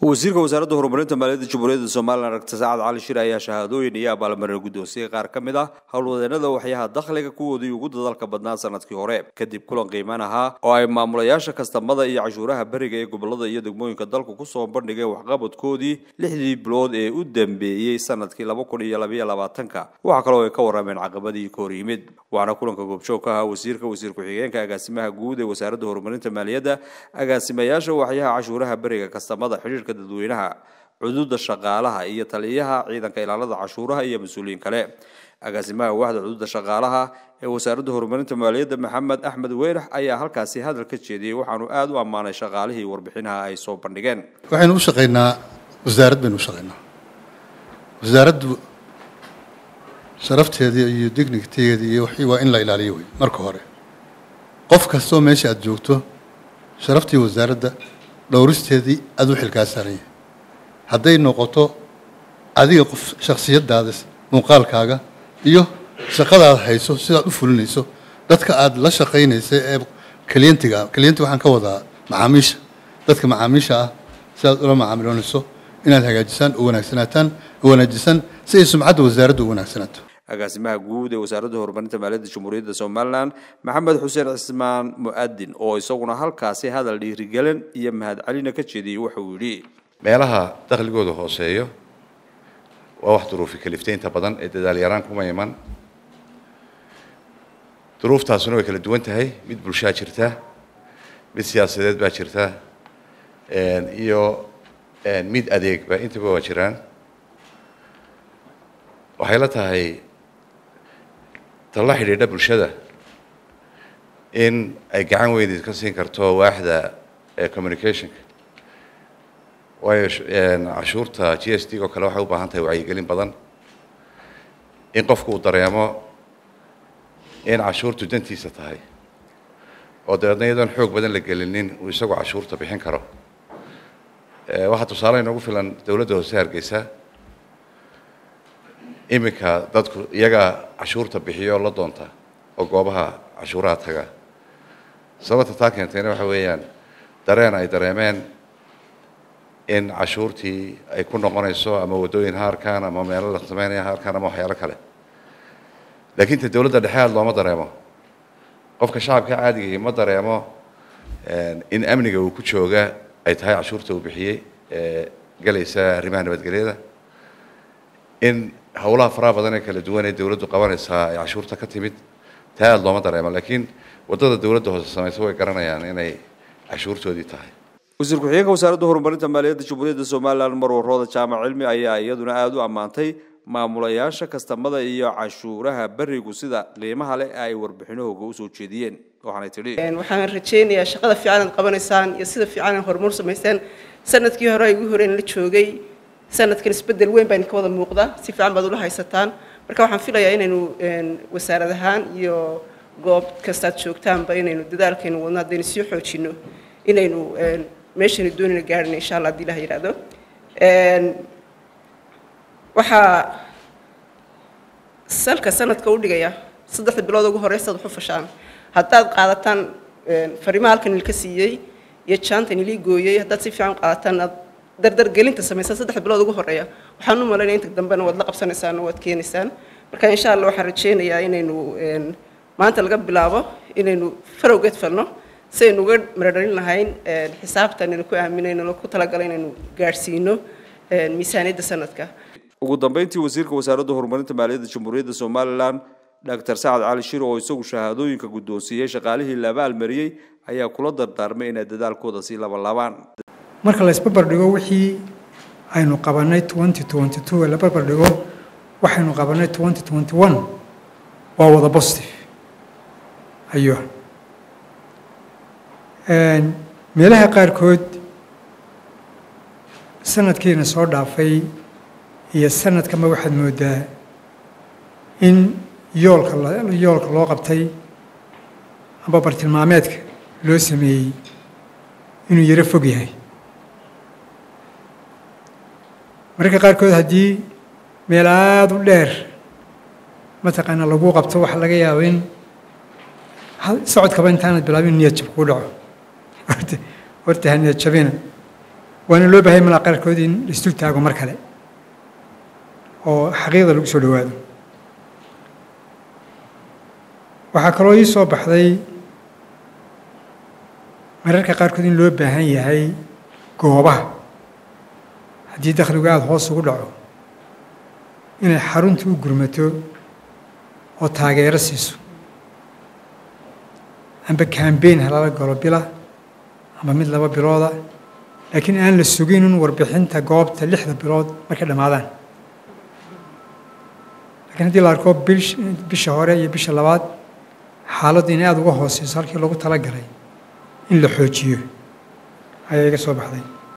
wasiirka wasaaradda horumarinta maaliyadda jamhuuriyadda somalilan dr sacad cali shir ayaa shahaadooyin iyo abaalmarin guddoonsiyey qaar ka mid ah howlwadeenada waxyaha dakhliga kuwoodii ugu dadalka badnaa sanadkii hore kadib kulan qiimaan ahaa oo ay maamulayaasha kastamada iyo cashuuraha beriga ee gobolada iyo degmooyinka dalku kusoo bandhigeen waxqabadkoodii lixdii bilood ee u dambeeyey sanadkii laba kun iyo labayo labaatanka waxaa kaloo ay ka warrameen caqabadii ka hor yimid waxaana kulanka goobjoog ka ahaa wasiirka wasiir ku-xigeenka agaasimaha guud ee wasaaradda horumarinta maaliyadda agaasimayaasha waxyaha cashuuraha beriga kastamada xidhiirka dadweynaha cududa shaqaalaha iyo taliyaha ciidanka ilaalada cashuuraha iyo mas-uuliyiin kale agaasimaha waaxda cududa shaqaalaha ee wasaaradda horumarinta maaliyadda maxamed axmed weyrax ayaa halkaasi hadal ka jeediyey waxaanu aada u ammaanay shaqaalihii warbixinaha ay soo bandhigeen waxaynu u shaqaynaa wasaarad baynu u shaqaynaa wasaaraddu sharafteedii iyo dignigteedii iyo wixii waa in la ilaaliyo wey marka hore qof kastoo meesha aada joogto sharaftii wasaaradda dhowristeedii aada u xilkaa saaran yahay hadday noqoto adiga qof shakhsiyadaada muuqaalkaaga iyo shaqadaad hayso sidaad u fulinayso dadka aada la shaqaynaysa ee klientiga klienti waxaan ka wadaa macaamiisha dadka macaamiisha ah sidaad ula macaamiloonayso inaad hagaajisaan u wanaagsanaataan u wanaajisaan si ay sumcadda wasaaradda u wanaagsanaato agaasimaha guud ee wasaaradda horumarinta maaliyadda jamhuuriyadda somalilan maxamed xuseen cismaan mu-adin oo isaguna halkaasi hadal dhiirigelin iyo mahadcelina ka jeediyey wuxuu yidhi meelaha dakhligooda hooseeyo waa wax duruufi kalifteynta badan ee dadaal yaraan kuma iman duruuftaasuna way kala duwan tahay mid bulshaa jirta mid siyaasadeed baa jirta iyo mid adeegba intaba waa jiraan waxay la tahay talla xidhiidha bulshada in ay gacan weyneed ka siin karto waaxda communicationka waayo cashuurta g s d oo kale waxay u baahan tahay wacyigelin badan in qofku uu dareemo in cashuurtu dantiisa tahay oo dabeedna iyadoon xoog badan la gelinin uu isagoo cashuurta bixin karo waxaa tusaale inoogu filan dowladda hoose hargeysa iminka dadku iyagaa cashuurta bixiyo oo la doonta oo goobaha cashuuraha taga sababta taa keentayna waxa weeyaan dareen ay dareemeen in cashuurtii ay ku noqonayso ama waddooyin ha arkaan ama meelo la sameynaya ha arkaan ama waxyaalo kale laakiin ta dowladda dhexe aad looma dareemo qofka shacabka caadigii ma dareemo in amniga uu ku jooga ay tahay cashuurta uu bixiyey ee galaysa arrimaha nabadgelyada in howlaha faraha badan ee kala duwan ee dowladdu qabanaysaa ay cashuurta ka timid taa aada looma dareemo laakiin waddada dowladda hoose samaysa way garanayaan inay cashuurtoodii tahay wasiir ku-xigeenka wasaaradda horumarinta maaliyadda jamhuuriyadda somalilan marwarooda jaamac cilmi ayaa iyaduna aada u ammaantay maamulayaasha kastamada iyo cashuuraha berigu sida qiimaha leh ay warbixinahooga usoo jeediyeen waxaanay tidhi waxaan rajaynayaa shaqada fiican aad qabanaysaan iyo sida fiican aad horumar samayseen sanadkii hore ay ugu horeen la joogay sanadkan isbedel weyn baa idinka wada muuqda si fiican baad ula haysataan marka waxaan filayaa inaynu wasaarad ahaan iyo goob kastaad joogtaanba inaynu dadaalkaynu wadno haddaynu sii xoojino inaynu meeshaynu doonayna gaarhina insha allah haddii ilaha yidhaahdo waxaa salka sanadka u dhigaya saddexda bilood ugu horeysaad wax u fashaan haddaad qaadataan fariimaha halkan ilka siiyey iyo jaantan ilii gooyey haddaad si fiican qaadataan aad dardargelinta samaysaan saddexda bilood ugu horeeya waxaan u malaynaya inta dambena waad la qabsanaysaan oo waad keenaysaan marka insha allah waxaan rajaynayaa inaynu maanta laga bilaabo inaynu farowgeed falno si aynu uga maradhalin lahayn xisaabtan aynu ku aaminayno ku talagalay inaynu gaadhsiino miisaaniyadda sanadka ugu dambeyntii wasiirka wasaaradda horumarinta maaliyadda jamhuuriyadda somalilan dr sacad cali shir oo isagu shahaadooyinka guddoonsiiyey shaqaalihii la abaalmariyey ayaa kula dardaarmay inay dadaalkooda sii labalaabaan marka la isbarbardhigo wixii aynu qabanay twenty twenty two la barbardhigo waxaynu qabanay twenty twenty one waa wada positive ayo meelaha qaarkood sanadkiina soo dhaafay iyo sanadkanba waxaad moodaa in yoolka yoolka loo qabtay amba bartilmaameedka loo sameeyey inuu yaro fog yahay mararka qaarkood haddii meel aada u dheer mataqaana lagu qabto waxaa laga yaaba in socodkaba intaanad bilaabin niyad jab kuu dhaco horta ha niyad jabina waana loo baahaya malaa qaarkood in la isdul taago mar kale oo xaqiiqda lagu soo dhowaado waxaa kaloo ii soo baxday mararka qaarkood in loo baahan yahay goobaha haddii dakhligu aada hoos ugu dhaco inay xaruntu u gurmato oo taageero siiso amba kambeyn halala galo bila ama mid laba bilooda laakiin aan la sugin in warbixinta goobta lixda bilood markay dhammaadaan lakiin haddii la arko bisha hore iyo bisha labaad xaaladdu inay aada uga hooseyso halkii loogu tala galay in la xoojiyo ayaa iga soo baxday